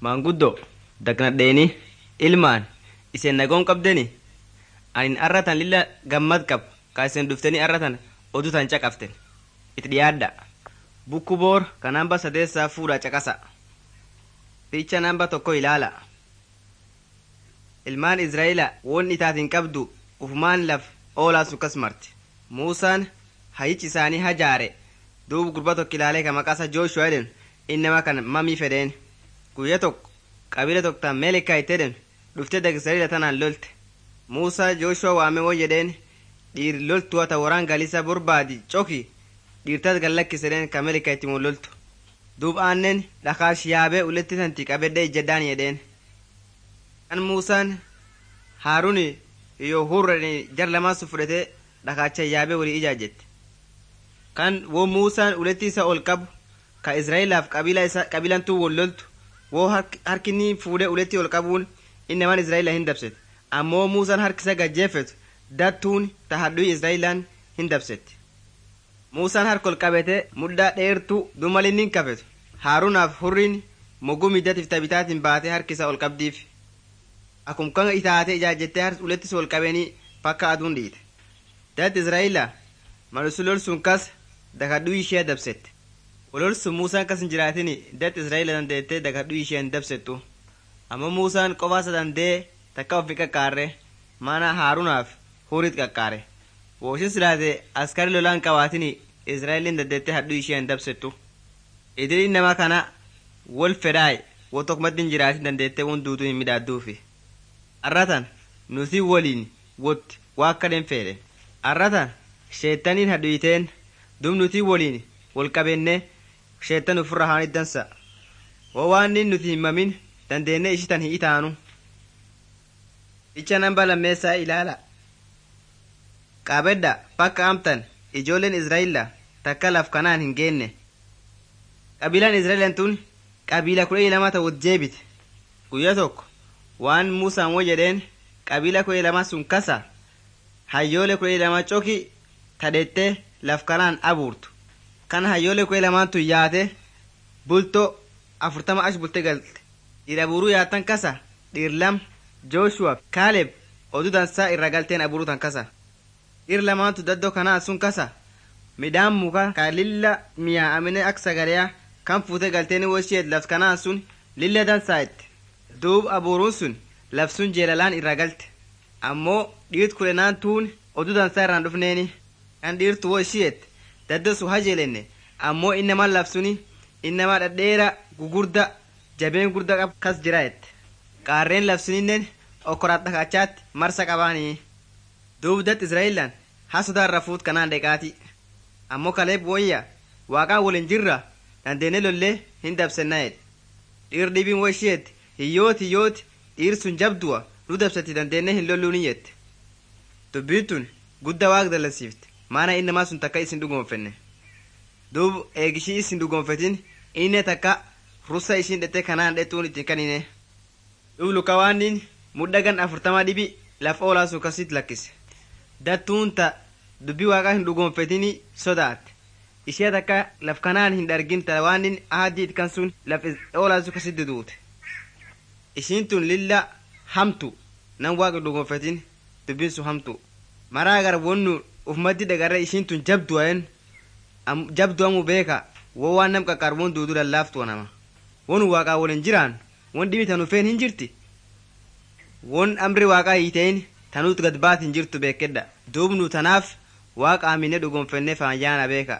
maanguddoo dagnadheeni ilmaan iseen nagoon qabdeni anin arratan lilla gammad qab ka isen dhuftanii arratan oduu tan caqaften itti dhiyaadha bukku boor ka namba sadeessaa fuudha caqasa fiicha namba tokko ilaala ilmaan israa'ila won itaatiin qabdu ufumaan laf oolaa sukkas marti muusaan hayichi isaanii hajaare duub gurba tokko ilaalee ka maqaasa jooshuwa jedhen innama kan mamii fedheen guyya tokko qabila tokko tan meelikaa itti jedhen dhufte dag israa'ila tanaan lolte muusaa jooshuwa waame won jedheen dhiir loltuwa ta waraan galisa borbaadi coki dhiirtas gallakkisedheen ka meelikaa itti mun loltu duub aannen dhakaash yaabee uletti tanti qabedhe ijjedhaan jedheen kan muusaan haaruni iyo hurrani jar lamaasu fudhate dhakaacha yaabee walii ijaajjette kan wo muusaan uletti isa ol qabu ka israa'elaaf qabila isa qabilantuu wol loltu wo harkinni fuudhee uletti ol qabuun innamaan israa'ela hin dabsete ammoo muusaan harkisa gajjeeffetu dattuun ta hadhuyi israa'elaan hin dabsette muusaan harka ol qabete muddaa dheertuu dumalinnin kafetu haarunaaf hurriin moguu middatiif tabitaatiin baatee harkisa ol qabdiif akum kan itaate ijaajjettee ulettis ol qabeenii fakka aduun dhiite dat israa'ila malusu lolsuun kas dakadhuu ishee dabsette ololsu muusaan kas hin jiraatin dat israa'ila dandeettee dakadhuu ishee hin dabsettu amma muusaan qofaasa dandee takka ofi qaqqaarre mana haarunaaf huriit qaqqaare wooshin silaate askari lolaan qabaatin israa'eliin dandeettee hadhuu ishee hin dabsettu idilin nama kana wol fedhaay wo tokkumatti hin jiraatin dandeettee won duutuu hin midhaadduufi arratan nuti waliin wotti waa akka den fedhe arratan sheettaniin hadhuyiteen dub nuti waliin wol qabenne sheettan ufirra haan iddansa wo waannin nuti himamin dandeenne ishitan hin itaanu icha namba lammeessaa ilaala qaabedha bakka amtan ijoolleen israa'ila takka laf kanaan hin geenne qabiilaan israa'elan tun qabiila kudha lama ta'ut jeebite guyya tokko waan muusaan wo jedheen qabiila kudha lama sun kasa hayyoole kudha lama coki tadhette laf kanaan abuurtu kan hayyoole kudha lamaan tun yaate bulto afurtama ash bulte galte dhiira buruu yaatan kasa dhiir lam jooshuwa kaaleb oduu dansaa irra galteen aburuu tan kasa dhiir lamaantu daddoo kanaa sun kasa midhaan muka ka lilla miyaa'amine ak sagaleya kan fuute galteeni wosheet laf kanaan sun lilla dansaa itte duub abuuruun sun laf sun jeelalaan irra galte ammoo dhiirt kudhenaan tuun oduu dansaa irraan dhufneeni kan dhiirtu wo ishiyeet daddo su hajeelenne ammoo innamaan laf suni innamaa dhadheera gugurda jabeen gurda qab kas jira ette qaarreen laf suninnen okkoraat dhakachaatti marsa qabaanii duub dat israa'elaan haa sodaarra fuut kanaan dheqaati ammoo kaleeb woyya waaqaan waliin jirra dandeenne lollee hin dabsenna jedhe dhiir dhibiin wo ishiyeet hiyyooti hiyyooti dhiir sun jabdu'a nu dabsatti dandeenne hin lolluuni jette dubbiin tun gudda waaq dalasiifte maana innamaa sun takka isin dhugoonfenne duub eegishii isin dhugoonfetin inne takka russa ishiin dhette kanaan dhetuun ittiin kanine duub lukawaannin mudhagan afurtama dhibi laf oolaa sun kasit lakkise dattuun ta dubbii waaqaa hin dhugoonfetini sodaatte ishee takka laf kanaan hin dhargin ta waannin ahaddiit kan sun laf oolaa sun kasitti duute ishiin tun lilla hamtu nan waaqa dhugoonfetin dubbiin sun hamtu maraa gar wonnu ufmatti dagarre ishiin tun jabdu ayen jabdu amu beeka wo waan nam qaqqarbuun duudu lallaaftu nama won waaqaa waliin jiraan won dhibi tan ufeen hin jirti won amri waaqaa hiitein tanuut gad baat hin jirtu beekedha duubnu tanaaf waaqa amine dhugonfenne faayyaana beeka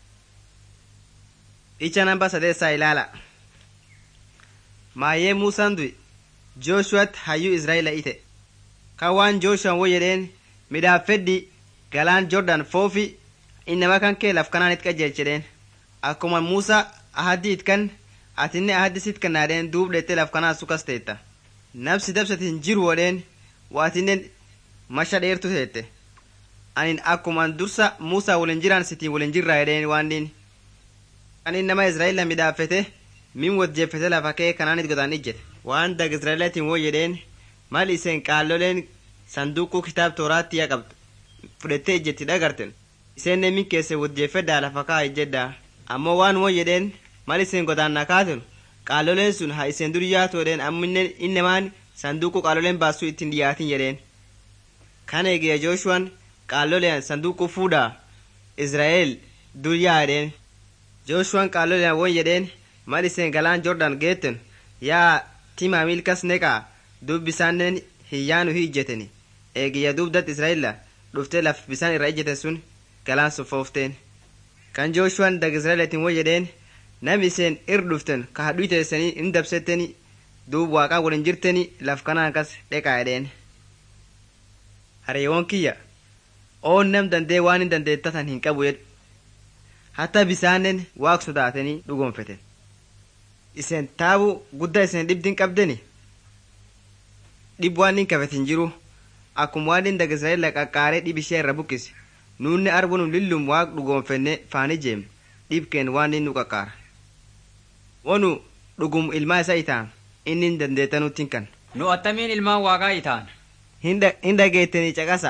icha namba sadeessaa ilaala maayyee muusaan du'i jooshuwatti hayyuu israa'ila ite kan waan jooshuwan wo jedheen midhaaffedhi galaan jordan foofi innama kan kee laf kanaan it qajeelchedheen akkuma muusaa ahaddi it kan atinne ahaddi sit kannaadheen duub dhette laf kanaan sukas teetta nabsi dabsati hin jiru wodheen waatinnen masha dheertu teette anin akkuman dursa muusaa waliin jiraan sitiin waliin jirraa jedheen waannin kan innama israa'eela midhaaffete min wajjeeffete lafa kee kanaanit godaan ijjete waan dag israa'eelatiin woo jedheen mal iseen qaalloleen sanduuquu kitaab tooraatti yaa qabdu fudhettee ijjetti dhagarten isenne min keesse wajjeeffedhaa lafa kaa ijjedhaa ammoo waan woo jedheen mal iseen godaannaa kaatenu qaaloleen sun haa iseen dur yaatu jedheen amminne innamaan sanduuqu qaaloleen baasuu ittiin dhiyaatin jedheen kan eegee jooshuwaan qaaloleen sanduuqu fuudhaa israa'el dur yaa jedheen jooshuwaan qaaloleen won jedheen mal iseen galaan jordan geetten yaa timaa milkas neqaa dub bisaanneen hiyyaanu hi ijjeteni eegiyya dubdat israa'ela dhuftee laf bisaan irra ijjeten sun galaan soffoofteen kan jooshuwaan dag israa'eleetiin won jedheen nam iseen ir dhuften ka hadhuu teessanii in dabsetteni duub waaqaa waliin jirteni laf kanaan kas dheqaa jedheen hariyeewwan kiyya oon nam dandee waan hin dandeettatan hin qabu jedhu hatta bisaannen waaq sodaatanii dhugoonfeten iseen taabu guddaa iseen dhibdin qabdeni dhib waan hin kafetin jiru akkuma waan hin dag israa'el qaqqaaree dhib ishee irra buqqise nuunne arbunum lillum waaq dhugoonfenne faani jeem dhibkeen waan hin nu qaqqaara wonu dhugum ilmaa isa itaan inni hin dandeettanutti kan Nu attamiin ilmaan waaqaa itaan. hin dhageettanii caqasa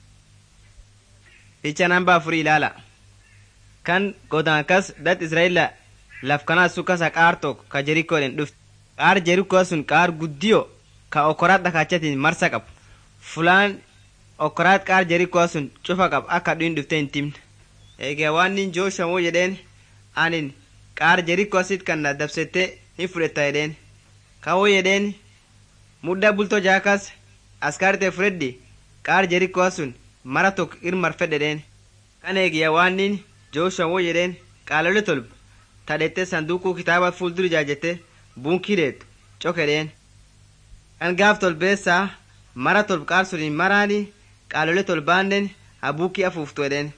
ficha namba afurii ilaala kan godaankas dat israa'ela laf kanaa sun kasa qaar tokko ka jerikoodhen dhufte qaar jerikoo sun qaar guddiyo ka okoraat dhakaachatiin marsa qabu fulaan okoraat qaar jerikoo sun cufa qab akka dhuin dhufte hin timne eegee waan nin jooshamoo jedheen anin qaar jerikoo sit kan na dabsette hin fudhetta jedheen kawoo jedheen mudda bultoo jaakas askaarite fudhedhi qaar jerikoo sun mara tokko irmar fedhedheen kan eegiyya waan nin jooshamoo jedheen qaalole tolba tadhette sanduuquu kitaaba fuuldura jaajette buunkii deetu cokedheen kan gaaf tolbeessaa mara tolb qaar suniin maraani qaalole tolbaannen habuukii afuuftu edheen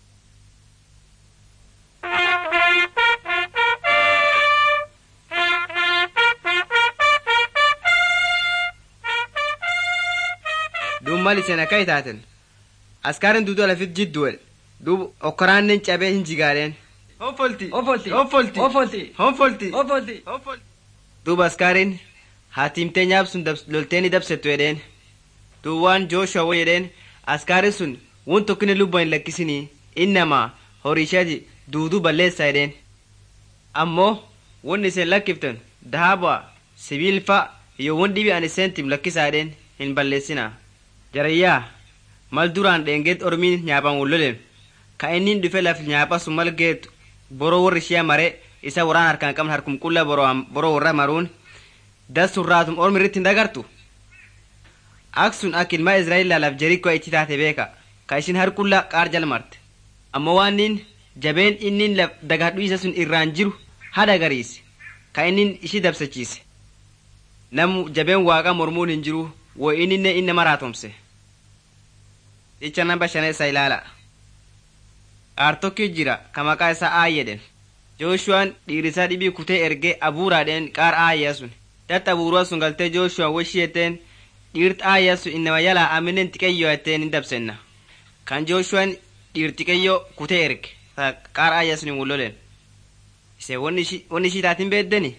duub mal iseen akka itaaten askaarin duudu alafit jidduwel duub okkoraannen cabee hin jigaadheen honfolti Offolti. honfolti Offolti. honfolti Offolti. duuba askaariin haatimtee nyaab sun dabs- lolteeni dabsettu jedheen duub waan jooshuwa wo jedheen askaarin sun won tokkine lubba hin lakkisinii innamaa horiishaati duuduu balleessa jedheen ammoo won iseen lakkiften dahaaba sibiilfa iyo won dhibi an iseentim lakkisaa jedheen hin balleessinaa jarayyaa mal duraan dheengeet ormiin nyaapan wollolen ka innin dhufe laf nyaapha sun mal geetu boroo warri ishee mare isa waraan harkaan qabne harkum qulla boroo boroo warra maruun dasurraatum ormi irratti hin dagartu ak sun ak ilmaa israa'el laf jerikoo itti taate beeka ka ishin harqulla qaar jalmarte amma waan nin jabeen innin laf dagadhu isa sun irraan jiru hada gariise ka innin ishi dabsachiise namu jabeen waaqa mormuun hin jiru wo inninne inne maraatomse icha namba shaneessa ilaala qaar tokki jira ka maqaa isaa aay jedhen jooshuwaan dhiirisaa dhibii kutee ergee abuuraadheen qaar aayyaa sun dat abuurua sun galtee jooshuwaan woshii jetteen dhiirt aayyaa sun innama yalaa aminen xiqeyyoo jetteen hin dabsenna kan jooshuwaan dhiir xiqeyyoo kutee erge ta qaar aayyaa sun hin wulloleen ise wonni ishii taatin beeddeni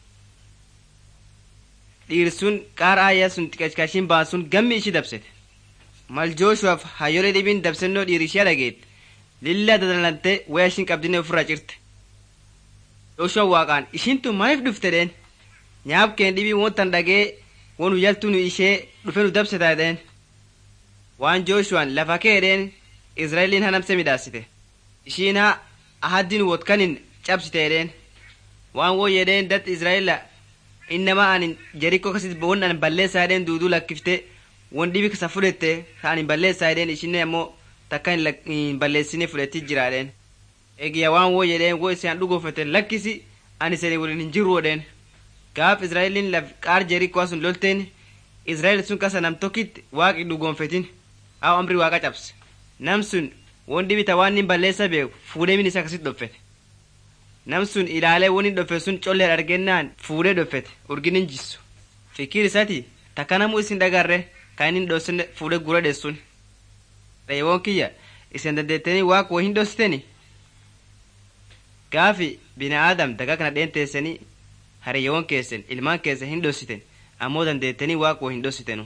dhiir sun qaar aayyaa sun xiqachkashin baan sun gammi ishi dabsete mal jooshuwaaf hayyolee dhibiin dabsennoo dhiir ishee dhageette lilla dadalante waya ishin qabdine ofirra cirte jooshuwan waaqaan ishintu maaliif dhuftedheen nyaab keen dhibii wontan dhagee won huyyaltu nu ishee dhufe nu dabseta jedheen waan jooshuwan lafa keedheen israa'eliin hanamse midhaasite ishiin ha ahaddin wotkanin cabsite jedheen waan won jedheen dat israa'ela innama anin jerikko kasit won an balleessaa jedheen duuduu lakkifte won dhibi kasa fudhette ta anin balleessaa jedheen ishinne ammoo takka hin lak- hin balleessine fudhetti jiraadheen eegiya waan woo jedheen woo isaan dhugoofete lakkisi ani isanii waliin hin jiru jedheen gaaf israa'eliin laf qaar jerikoo sun lolteen israa'el sun kasa nam tokkitti waaqi dhugoonfetin haa amri waaqa cabse nam sun won dhibita waan hin balleessa beeku fuudhee min isa kasit dhoffete nam sun ilaalee won hin dhoffe sun collee argennaan fuudhee dhoffete urgin hin jissu fikir isati takka namuu isin dhagarre kan inni hin dhossine fuudhee gura dheessun reewoon kiyya isin dandeettanii waaq wo hin dhossiteni gaafi bina aadam daga kana dheenteessanii hariyyoon keessan ilmaan keessa hin dhossiten ammoo dandeettanii waaq wo hin dhossitenu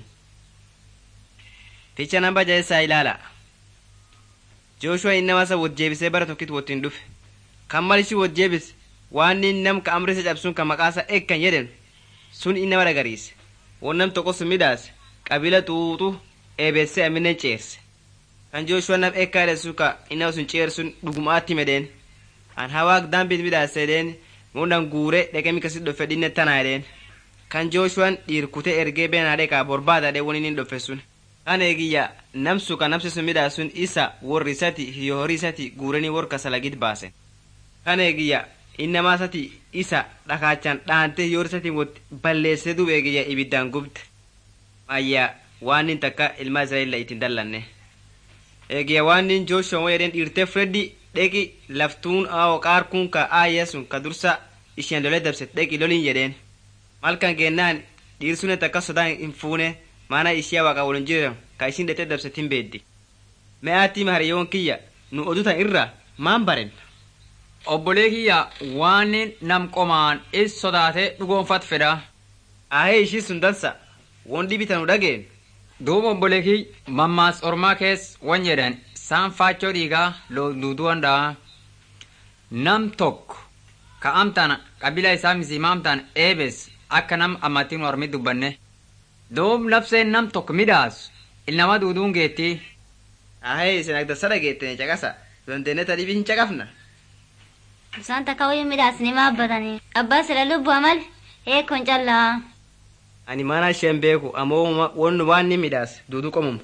ficha namba jaessaa ilaala jooshuwa innamasa wot jeebisee bara tokkit wottiin dhufe kan mal ishi wot jeebis waan inni nam ka amrisa cabsuun ka maqaasa ekkan jedhen sun innama dhagariise won nam tokko sun midhaase qabila xuuxu eebesse aminen ceerse kan jooshuwa nam ekkaa jedhen sun ka innama sun ceersun dhugumaatti medheen an hawaak daambit midhaase jedheen mundan guure dhaqee mikasit dhofe dhinne tanaa jedheen kan jooshuwan dhiir kutee ergee beenaa dheqaa borbaada dhee won inni dhofe sun kan eegiyya namsu ka namsi sun midhaasun isa worri isati hiyo horii isati guuranii wor kasalagit baasen kan eegiyya innamaa isati isa dhakaachan dhaante hiyoor isatiin wot balleessee dub eegiyya ibiddaan gubte ayya waan nin takka ilma israa'eella ittiin dallanne eegiyya waan nin jooshuwan wayedhen dhiirtee freddi dheqi laftuun awo qaarkuun ka aayya sun ka dursa isheen lolee dabset dheqi loliin jedheen malkan geennaan dhiirsunet akka sodaa hin fuune maana ishiya waaqa wolin jiran ka ishin dhete dabset hin beeddi me'aatti mahariyyoon kiyya nu odutan irra maan baren Obbolee kiyya waan nam qomaan is sodaate dhugoonfat fedha. ahee ishii sun dansa won dhibitan nu dhageen Duuba obbolee kiyya mammaas ormaa kees wan jedhan saan faachoo dhiigaa duuduwan dha'a. Nam tokko ka amtaan qabila isaa misiima amtaan eebes akka nam ammattiin ormi dubbanne. Duub labseen nam tokko midhaasu ilnama duuduun geettii. ahee isin agdassa dhageettene caqasa dandeenne ta dhibii hin caqafna Isaan takka wayii midhaasni maabbatanii. Abbaa sila lubbu amal eekkoon callaa. ani mana isheen beeku ammoo won waan ni midhaas duudu qomumu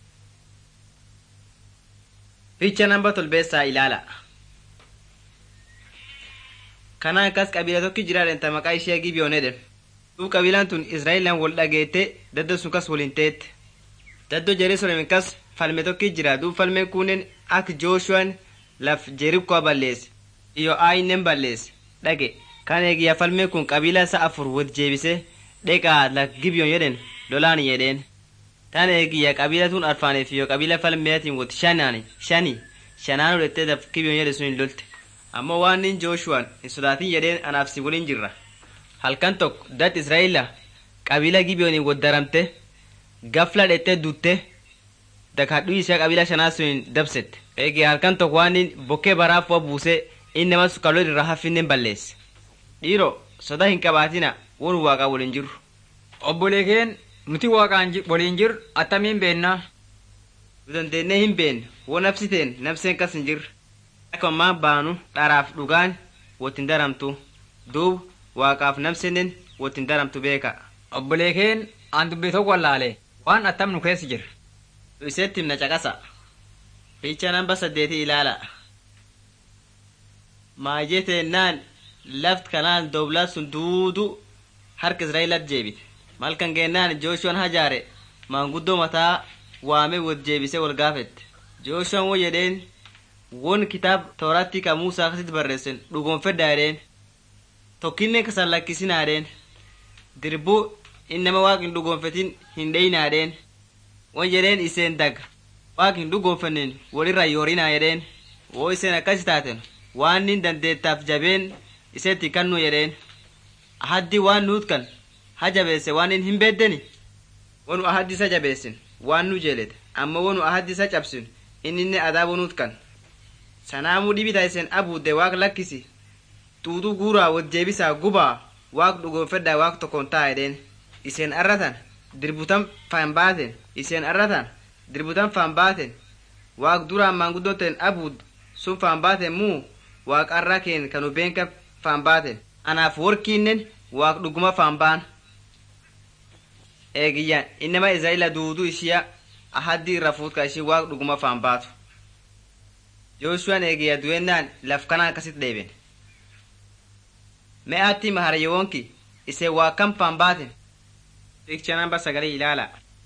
ficha namba tolbeessaa ilaala kana akkas qabila tokki jiraadhen ta maqaa ishee gibiyoon edhen duub qabilaan tun israa'elan wol dhageette daddo sun kas woliin teette daddo jerusalem kas falme tokki jira duub falmeen kunnen ak jooshuwan laf jerikkoa balleesse iyo aayinen balleesse dhage kan eegiyya falmeen kun qabiila isa afur wot jeebise dheqaa lak gibiyoon jedhen lolaan jedheen tan eegiyya qabiila tun arfaaneef iyo qabiila falmeetiin wot shanaani shani shanaan odhettee daf gibiyoon jedhe sun hin lolte ammoo waan nin jooshuwaan hin sodaatin jedheen anaaf si waliin jirra halkan tokko dat israa'eela qabiila gibiyooniin wot daramte gafla dhettee dutte dakadhuu ishee qabiila shanaa sun dabsette eegee halkan tokko waan nin bokkee baraafua buuse inni nama sukkaaloo irraa haffinnen balleesse dhiiro soda hin qabaatina won waaqa waliin jiru Obbolee keen nuti waaqaan ji- waliin jiru attamiin beennaa. nu dandeennee hin beenne won nabsiteen nabseen kas hin jirre akka ammaa baanu dharaaf dhugaan wottin daramtu duub waaqaaf nabsennen wottin daramtu beeka Obbolee keen aan dubbii tokko wallaale waan attam nu keessa jira. nu iseetti himna caqasa fiicha namba saddeeti ilaala maajee teennaan laft kanaan doblaa sun duudu harka israa'eelat jeebite malkan geennaan jooshuwan hajaare maanguddoo mataa waame wot jeebise wal gaafette jooshuwan wo jedheen won kitaab tooratti ka muusaa akkasitti barreessen dhugoonfedha jedheen tokkinne kasan lakkisinaa jedheen dirbuu innama waaq hin dhugoonfetin hin dheyinaa jedheen won jedheen iseen daga waaq hin dhugoonfannen walirra yoorinaa jedheen woo iseen akkas taaten waan nin dandeettaaf jabeen iseetti kannu jedheen ahaddi waan nuut kan ha jabeesse waan nin hin beeddeni wonu ahaddi isa jabeessin waan nu jeelete amma wonu ahaddi isa cabsin inninne adaabo nuut kan sanaamuu dhibita isen abuudde waaq lakkisi xuuxuu guuraa wot jeebisaa gubaa waaq dhugoonfedhaa waaq tokkoon taa jedheen iseen arratan dirbutan faan baaten iseen arratan dirbutan faan baaten waaq duraan maanguddoten abuud sun faan baaten muu waaq arra keen kanu beenka faan baaten anaaf workiinnen waaq dhuguma faan baan eegiyyan innama israa'ila duuduu ishiya ahaddi irra fuutka ishii waaq dhuguma faan baatu jooshuwan eegiyya du'ennaan laf kana akkasit dheeben me'aatti maharayyoonki isee waa kam faan baaten Picture namba sagalii ilaala.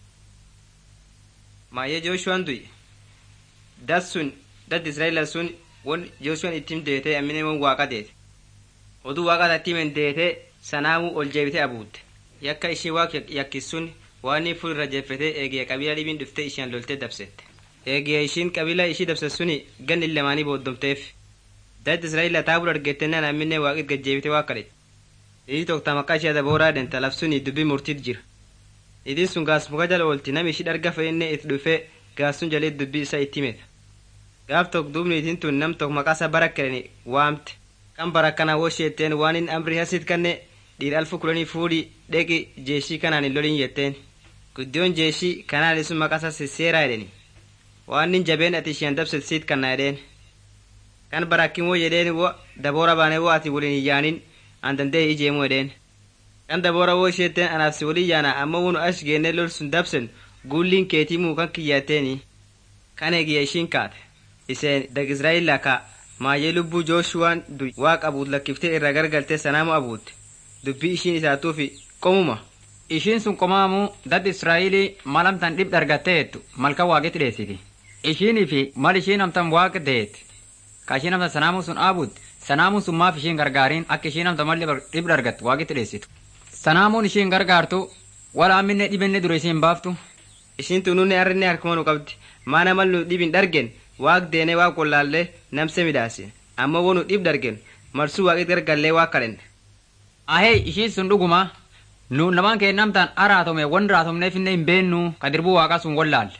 Maayee Jooshuwaan du'i. Dat sun dat Israa'eela sun won Jooshuwaan ittiin deetee ammine won waaqa deete. Oduu waaqa tattiimen deetee sanaamuu ol jeebitee abuutte. Yakka ishii waaq yakkis sun waan inni fuul irra jeeffetee eegee qabiila dhibiin dhuftee isheen loltee dabsette. Eegee ishiin qabiila ishii dabse suni ganni lamaanii booddomteef. Dat Israa'eela taabul argettennaan ammine waaqit gajjeebitee waa kadhete. Ishii tokko maqaa ishee dabooraa denta lafsuni dubbii murtiit jira. idin sun gaas muka jala oolti nami ishi dharga fe'inne itti dhufee gaas sun jalee dubbii isa itti himeta gaaf tokko duubni itin tun nam tokko maqaa isaa bara kedhani waamte kan barakkana wosheetteen waan in amri hasit kanne dhiir alfu kudhanii fuudhi dheqi jeeshii kanaan hin lolin jetteen guddiyoon jeeshii kanaan isun maqasa sisseeraa edheni waan in jabeen ati ishiyan dabset siit kanna edheen kan barakkin wo jedheen wo daboora baane wo ati woliin hin yaanin an dandee ijeemu edheen kan daboora wo isheetteen anaaf si woliin yaana amma wonu ash geenne lol sun dabsen guulliin keetii muu kan kiyyatteeni kan eegiyya ishiin kaate iseen dag israa'eelaa ka maayee lubbuu jooshuwaan du waa qabuut lakkiftee irra gargaltee sanaamu abuutte dubbii ishiin isaatuufi qomuma Ishiin sun qomaamu dad Israa'ilii mal amtan dhib dargatteettu malka waaqetti dheessiti. Ishiinii fi mal ishiin amtan waaqa deetti. Ka ishiin amtan sanaamuun sun dhaabutti sanaamuun sun maaf ishiin gargaariin akka ishiin amtan mal dhib dargattu waaqetti dheessitu. Sanaamuun ishiin gargaartu wala amminne dhibenne dura ishiin baaftu. ishiin tunuunne arrinne harkuma nu qabdi maana mal nu dhibin dhargen waaq deene waaq qollaallee namse midhaase amma wo nu dhib dargen marsuu waaqit gargallee waaq kadhenne Ahee ishiin sun dhuguma nu namaan kee namtaan araatome wan raatomneef inne hin beennu ka dirbuu waaqaa sun wallaalle.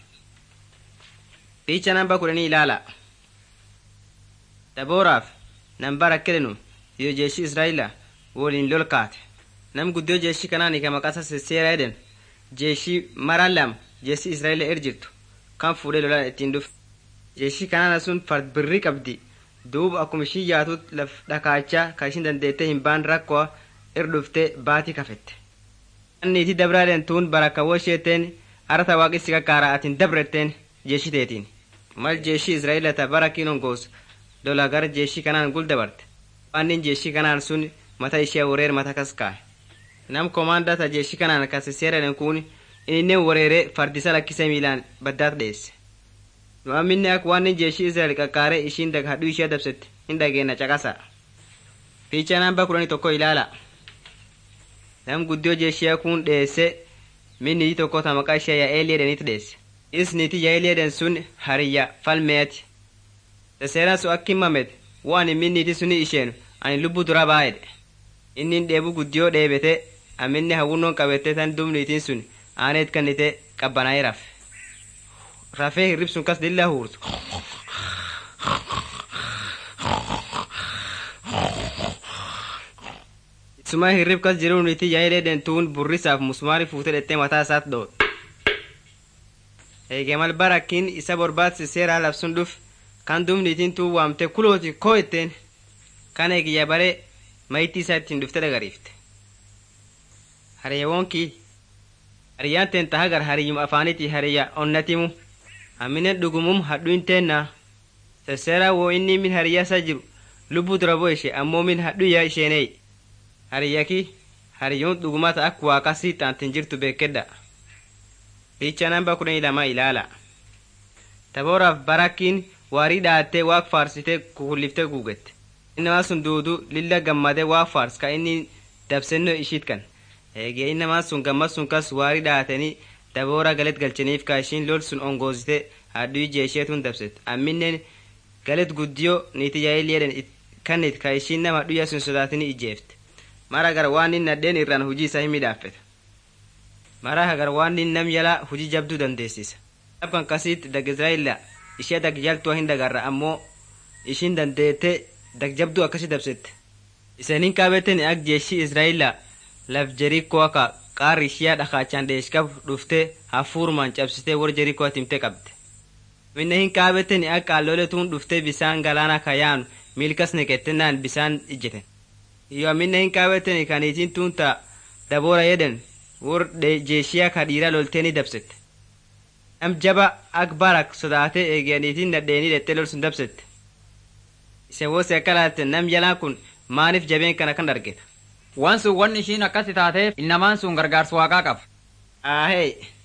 fiicha namba kudhanii ilaala dabooraaf namba rakkedenu yoo jeeshi israa'ila woliin lol kaate nam guddoo jeeshi kanaan ka maqasa sisseera eden jeeshii maraan lama jeeshi israa'ila er jirtu kan fuudhee lolaan ittiin dhufe jeeshii kanaana sun fard birrii qabdi duuba akkuma ishii yaatut laf dhakaachaa ka ishin dandeettee hin baan rakkoo ir dhuftee baatii kafette anniiti dabraadhen tuun barakawoo isheetteen arata waaqissi kakkaara atin dabretteen jeeshiteetiin mal jeeshii israa'ilata barakiin ongoos lola gara jeeshii kanaan gul dabarte waannin jeeshii kanaan sun mata ishee wareer mata kas kaa'e nam komaandata jeeshii kanaan kasiseeradhen kun inni wareere fardisa lakkise miilaan baddaat dheesse nu amminne ak waannin jeeshii israa'el qaqqaare ishiin dag hadhuu ishee dabsette hin dhageenna caqasa fiicha namba kudhanii tokko ilaala nam guddoo jeeshiyaa kun dheesse min niitii tokko ta maqaa ishee yaa'eelii edhenitti dheesse is niitii yaa'eelii edhen sun hariyya falmeeti seseeraan sun akki himamet waan min niitii suni isheenu ani lubbu dura baayedhe innin dheebu guddiyoo dheebete amminne hawwunnoon qabette tan dum niitiin sun aaneet kannite qabbanaa'ee rafe rafee hirrib sun kas dilla huurtu suma hirrib kas jiru niitii yaa'elee dentuun burrisaaf musmaari fuute dhettee mataa isaat dhoot eege mal barakkiin isa borbaadsi seeraa labsun dhuf kan dum niitiin tuu waamte kulooti koo etteen kan eegiyya bare mayitii isaa ittiin dhufte dhagariifte hariyyawonkii hariyyaan teen tahagar hariyyum afaaniti hariyya onnatimu amminen dhugumum hadhuin teennaa sesseeraa woo inni min hariyya isa jiru lubbuu dura bo ishe ammoo min hadhuyya isheeneey hariyyaki hariyyoon dhugumata ak waaqasii taantin jirtu beekedha fiicha namba kudhanii lama ilaala tabooraaf barakkiin waarii dhaattee waaq faarsitee kukulliftee guugette innamaa sun duudu lilla gammadee waaq faars ka inni dabsennoo ishiit kan eegee innamaa sun gammad sun kas waarii dhaatanii daboora galet galchaniif ka ishiin lol sun ongoosite hadduu jeesheetun dabset amminneen galet guddiyoo niiti yaa'iliyedhen kannit ka ishiin nama dhuyya sun sodaatini ijjeefte mara gar waan inni nadheen irraan hujii isaa hin midhaaffeta mara hagar waan inni nam yala hujii jabduu dandeessisa abkan kasiitti dag israa'ila ishee dag jaltuwa hin dagarra ammoo ishiin dandeette dag jabduu akkasi dabsette isaniin qaabeten ak jeeshii israa'ila laf jerikoo akka qaarri ishiyaa dhakaachaan dheeshkab dhufte hafuurmaan cabsitee war jerikoo timte qabde minne hin qaabeten ak qaalloletuun dhufte bisaan galaana kayaanu miilkas neqettennaan bisaan ijjeten iyo amminne hin qaabeten kaniitiin tuunta daboora yeden wor jeeshiyaa ka dhiira lolteeni dabsette nam jaba ak barak sodaate eeganiitiin nadheenii dhette lol sun dabsette ise wose akka laalte nam jalaan kun maaniif jabeen kana kan argeta Waan sun wanni ishiin akkasi taateef innamaan sun gargaarsa waaqaa qaba. aahee